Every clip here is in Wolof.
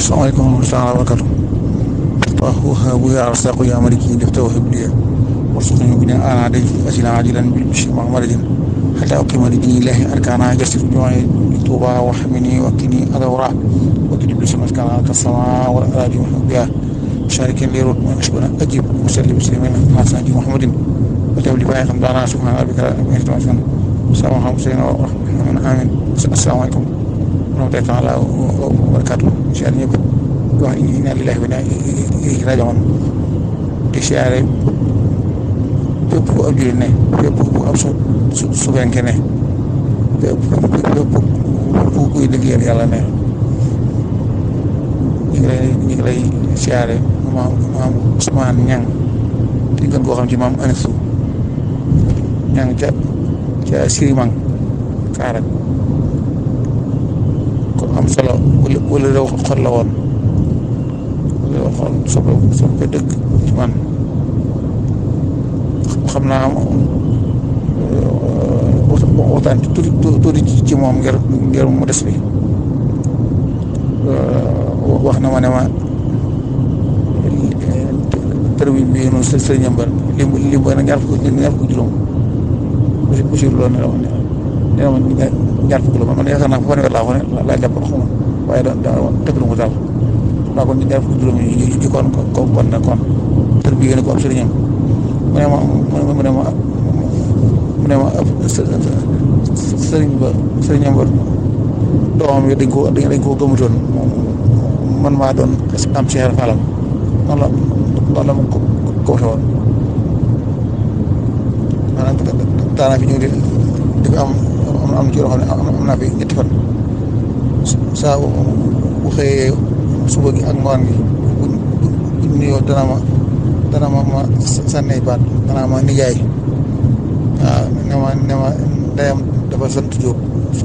asalaamaaleykum wa rahmatulah wa barakatu waaw wahabu ya arsaqu ya maliki def tawhib liya warsuqni bi ana day asila ajilan bil bishi mahmadin hatta uqima li dini ilahi arkana jasir juma'i tuba wa hamini wa kini adawra wa kini bil sunnat kana kasama wa arabi biya شارك لي رد من أشبنا أجيب وسلم مسلمين حسن جي محمد وتولي باي خمدانا سبحان ربك رب العزة عما السلام عليكم ورحمة الله آمين السلام عليكم ورحمة الله تعالى وبركاته إن شاء الله ñëpp wax inna lillahi wa inna ilayhi raji'un di siyaare fépp bu ab jullit ne fépp bu ab su su subenke ne fépp fépp bu kuy liggéeyal yàlla ne ñu ngi lay ñu ngi lay siyaare maam maam Ousmane Ñang di gën koo xam ci maam Anisu Ñang ca ca Sirimang Kaarak ko am solo wala wala rew xol la woon wala rew xol soppe soppe dëgg ci man xam naa waxtaan tuuti tuuti ci moom ngir ngir mu des bi wax na ma ne ma tër bi bii noonu së sëriñam ba lim lim ba ñaar fukk ñaar fukk juróom Bachir loolu ne la ma ne ma ñaar fukk la man man yaakaar naa fa fanweer laa ko ne laa jàpp xaw ma waaye da da tëgg na ko daal naa ko ñaar fukk juróom yi ci kon ko kon ne kon tër bi yéen ko am sëriñam mu ne ma mu ne ma mu ne ma sëriñ ba sëriñam ba doomam yi dañ ko dañ koo gëmutoon man maa doon am Cheikh Falam noonu la noonu la ma ko ko waxee woon maanaam daanaa fi ñëw di di fi am am ci yoo xam ne am naa fi ñetti fan saa bu xëyee suba gi ak ngoon gi bu bu nuyoo dana ma dana ma ma sànnee baat dana ma nijaay waaw ne ma ne ma ndeyam dafa sant Jóob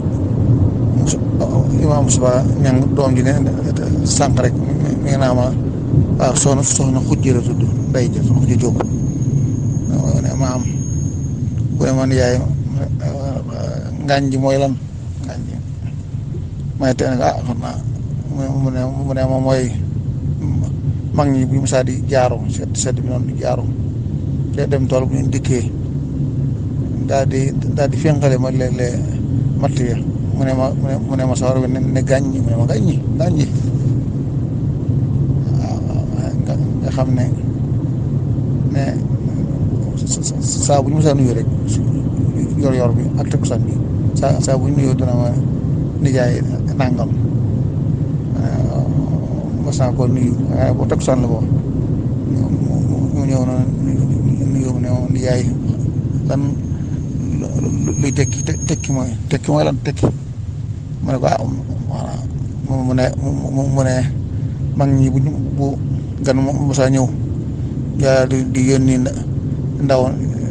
imaam suba ñang doom ji ne sànq rek mi ngi naa ma waaw soxna soxna xujj la tudd nday ja soxna xujj jóob ne ma am bu ne man yaay ngaañ ji mooy lan ngaañ ji may te ah xam naa mu ne mu ne ma mooy mag ñi bu musaa di jaaro sedd sedd bi noonu di jaaro te dem tool bu ñu dikkee daal di daal di fénqale ma léeg-léeg matt ya mu ne ma mu ne mu ne ma sawar bi ne ne gàññi mu ne ma gàññi gàññi waaw nga nga xam ne ne saa bu ñu mësaa nuyu rek yor yor bi ak takkusaan bi saa saa bu ñu nuyoo dana ma nijaay nangam mas naa ko nuyu waaye boo takkusaan la boo mu ñëw na nuyoo mu ne ma nijaay lan luy tekki tekki mooy tekki mooy lan tekki mu ne ko ah voilà mu ne mu ne mag ñi bu bu gan mosaa ñëw yaa di di yónni ndaw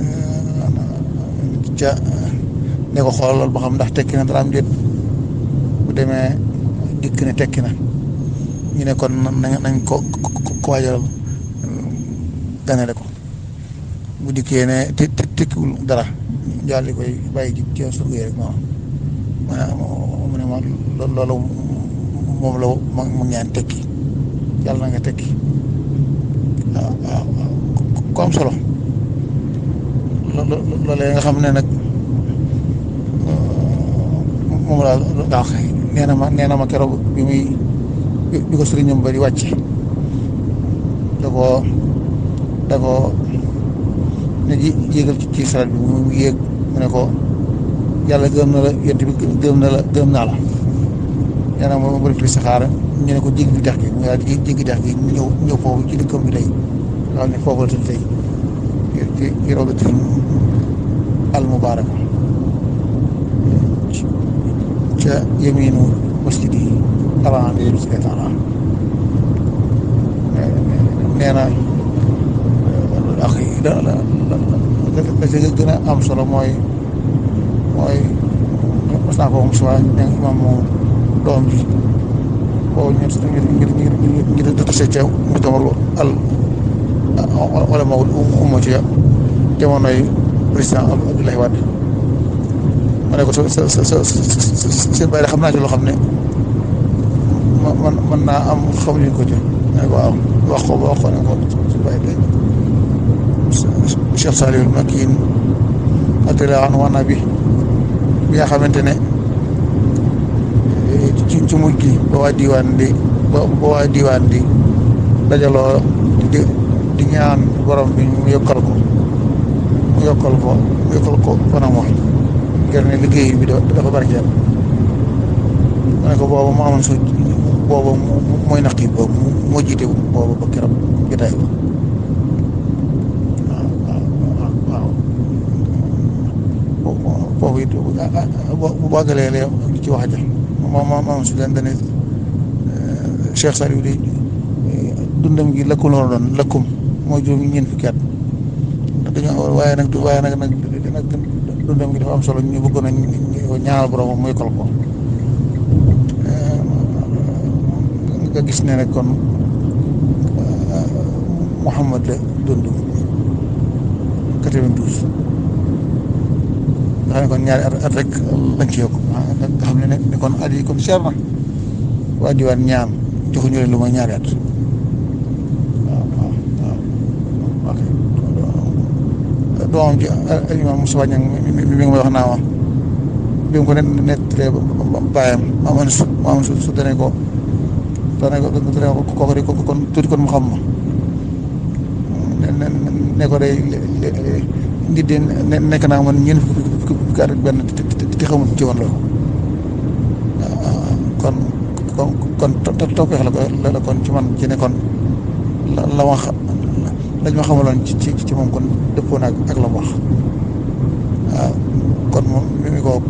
ca ne ko xoolal ba xam ndax tekki na dara am déet bu demee dikk ne tekki na ñu ne kon nañ ko ko waajal ganale ko bu dikkee ne te tekkiwul dara jaal di koy bàyyi ji ci surga yi rek noonu mu ne ma loolu moom la ma mu ñaan tekki yàlla na nga tekki waaw waaw ko am solo loolee nga xam ne nag moom laa daa xëy nee na ma nee na ma keroog bi muy bi ko sëriñam ba di wàcce da koo da koo ne ji yéegal ci saret bi mu yéeg mu ne ko yàlla gëm na la yent bi gëm na la gëm naa la nee na ma bëri fi saxaara ñu ne ko jéggi dex gi mu daal di jéggi dex gi ñëw ñëw foofu ci dëkkam bi tey nga xam ne foofu la tudd tey ci ci rawdatul al mubaraka ca yeminu masjid yi avant bi si taala nee na ak da la la ci gën a am solo mooy mooy mas naa ko moom suba ne imam moom doom ji boobu ñu ngir ngir ngir ngir dëtase ca mu tamarlu al wala mawul umma ci jamonoy président Abdoulaye Wade ma ne ko sa sa sa seen bàyyi xam naa ci loo xam ne ma man mën naa am xamuñu ko ci ne waaw wax ko wax ko ne ko su bàyyi dégg Cheikh Saliou Makin radiyallaahu anhu wana bi bi nga xamante ne ci ci mujj gi ba waa diwaan di ba ba waa diwaan di dajaloo di di ñaan borom bi mu yokkal ko mu yokkal ko mu yokkal ko fanam wax ngir ne liggéey bi dafa barkeel ma ne ko booba mu amoon su booba mooy naq yi boobu moo jiite booba ba keroog jotaay ba waaw waaw foofu it bu bàggalee lee ci wax ja moom moom moom su leen dane Cheikh Saliou di dundam gi lëkkum la doon lëkkum mooy juróom ñeent fukki at dañoo waaye nag waaye nag nag nag dundam gi dafa am solo ñu bëggoon a ñaanal borom muy kol ko nga gis ne rek kon Mouhamad la dund 92 nga xam ne kon ñaari at at rek lañ ci yokk nga xam ne ne kon at yi kon seer na waa diwaan ñaan joxuñu leen lu may ñaari at waaw waaw waaw ok doomam ji imam Moussa Niang mi mi ngi may wax naa ma bi mu ko net nettalee bàyyam maamoon su maamoon su su dane ko dane ko dane ko kooku de kon tuuti kon mu xam ma ne ne ko day nit de nekk naa man ñeent fukki fukki at ak benn te xamul ci woon loolu kon kon kon tawfeex la ko la kon ci man ci ne kon la la wax lañ ma xamaloon ci ci ci moom kon dëppoo na ak la mu wax waaw kon moom mi ngi ko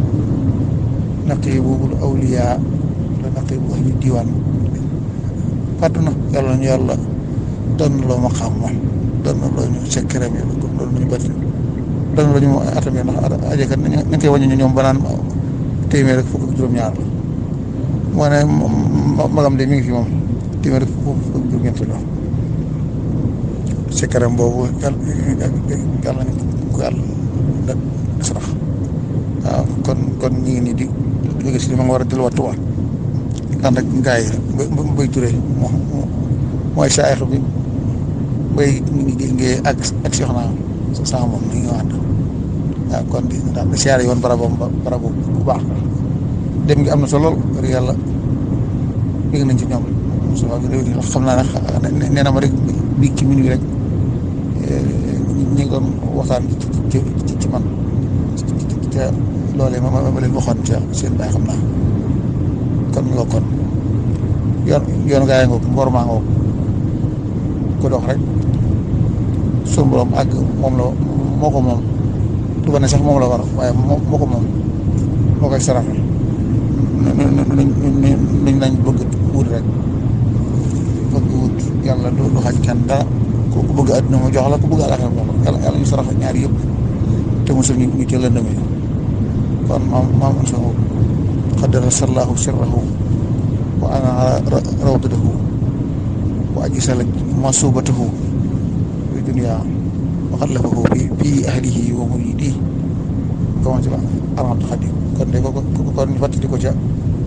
naqibul awliyaa la naqibu ahli diwaan fàttu na yàlla ñu yàlla doon na loo ma xam moom doon na loo ñu sekkereem yi doon nañu batti doon na loo ñu atam yi ndax ajekat nañ nañ koy wàññi ñoom ba naan téeméer ak fukk ak juróom-ñaar la moo ne magam de mi ngi fi moom téeméer ak fukk ak juróom-ñeent la sekkereem boobu yàlla yàlla ñu ko yàlla da sarax waaw kon kon ñu ngi nii di jóge si li ma nga war a delluwaat Tuuba ànd ak ngaay yi ba bay turé moo mooy saayax bi bay ngee ak ak soxna sama moom mi ngi ànd waaw kon di daal di siyaare yoon barabam ba barabu bu baax dem gi am na solo lool yàlla dégg nañ ci ñoom so xam naa ne nee na ma rek bi ki minuit rek ñi ngi doon waxtaan ci ci man te loolee ma ma leen waxoon ca seen baay xam naa kon ñu ko kon yoon yoon gaa yi ngoog mboor maa ngoog ko dox rek suñu borom àgg moom la moo ko moom du ba ne sax moom la war waaye moo moo ko moom moo koy saraxe nuñ nañ bëgg wut rek bëgg wut yàlla du du xaj kenn dara ku bëgg àdduna mu jox la ku bëgg àllaxira jox la yàlla yàlla ñu saraxe ñaar yëpp te mosul ñu ñu teel a ndëme kon maam maam an sahu qaddara sallahu sirrahu wa ana rawdatahu wa ajsala masubatahu fi dunia wa xallafahu fi fi ahlihi wa muridihi comment ci alhamdu xadim kon de ko kon ñu fàttali ko ca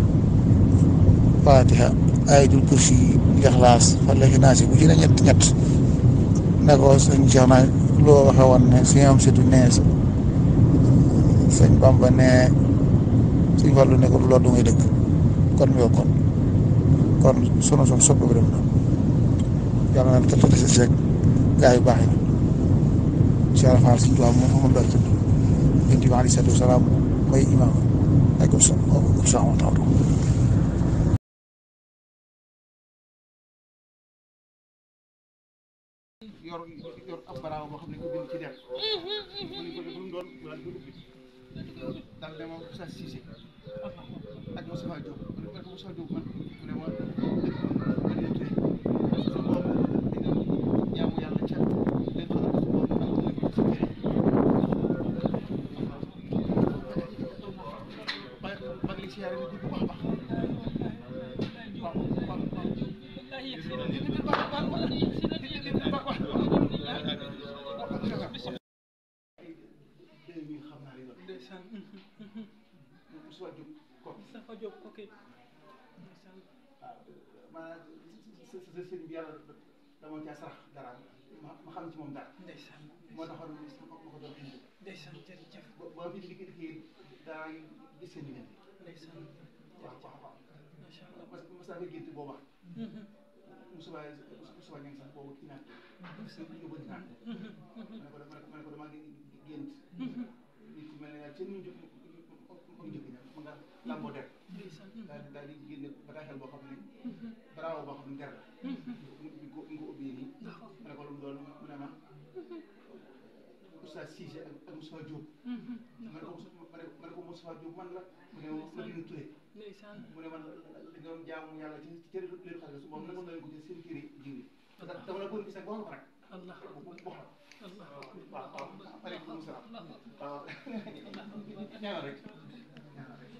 fatiha ayatul kursi ixlaas falaki naasi bu ci ne ñett ñett ne ko sëñ Cheikh naa loo waxe woon ne si am surtout nee sëñ Bamba ne suñ Fallu ne ko loolu du ngay dëkk kon mi kon kon sunu son sopp bi dem na yàlla na tëdd si seeg gaa yu baax yi Cheikh Fall suñ tubaab moom moom daal tudd yonent bi aleyhi salaatu wa salaam mooy imaam ak ko sa ko sa yor yor ab baraaw boo xam ne ko bind ci der mu ni ko lu mu doon daal di ko ubbi daal ne ma Moussa Cissé ak Moussa Diop mu ne ko Moussa Diop man mu ne ma man leen tey su boobu dina jaamu yàlla ca leen xamal su boobu ak leen ko sa kere waaye maa ngi lay siyaare ni bu baax a baax waaw waaw waaw ndeysaan Moustapha Diop ok ndeysaan maanaam sa sa sëriñ bi yàlla dama caa sarax dara ma ma xam ci moom dara ndeysaan moo taxoon ma ko doon indi ndeysaan jërëjëf ba ba fi dikki dikki daa gis seen diggante ndeysaan waaw waaw waaw macha allah mas mas naa fa gént booba Moussa Moussa Niang sax boobu kii naan ñu bëgg naan ma ne ko ma ne ko damaa gént nit ku mel ne daal seen ñu jóg mu njëkk ña ma nga làmboo der ndeysaan daal di daal di génne bataaxel boo xam ne bravo boo xam ne der la ñu ko ñu ko ubbee nii ma ne ko lu mu doon mu ne ma Oustaz Cissé ak ak Moustapha Diop ma ne ko ma ne ma ne ko Moustapha Diop man la mu ne ma Madina Touré ndeysaan mu ne man li doon jaamu yàlla ci ci cëri leen xale su boobu nangoon na leen ko ci seen kër yi jiw dama la bëgg gis nag wax ko nag allah bu bu wax allah waaw waaw aleykum salaam waaw ñaanal rek ñaanal rek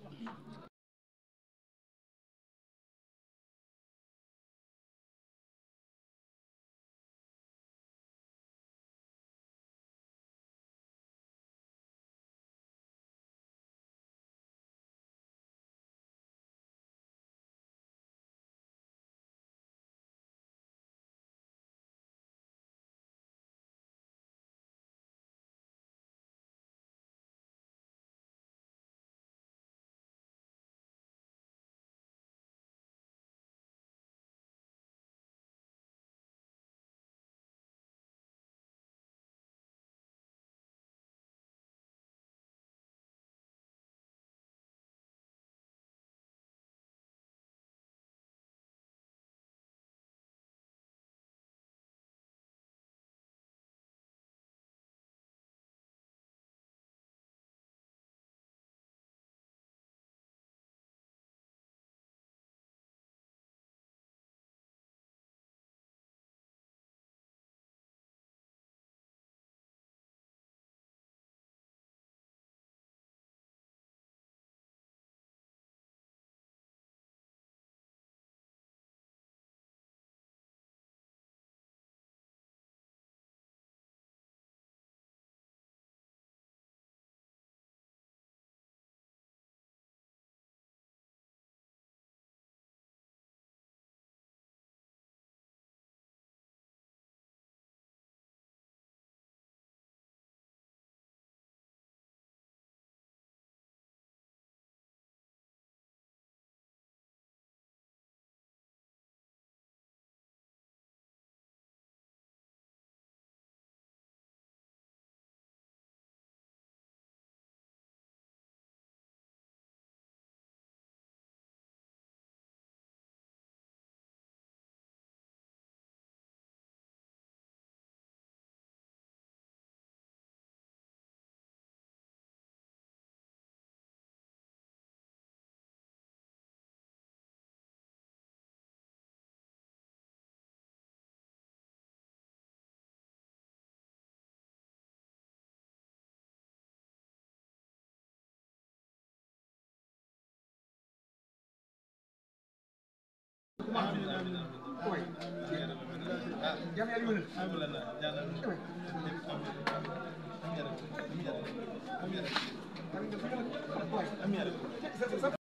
Oy. Jam yàlla yónnee. Oy. Oy.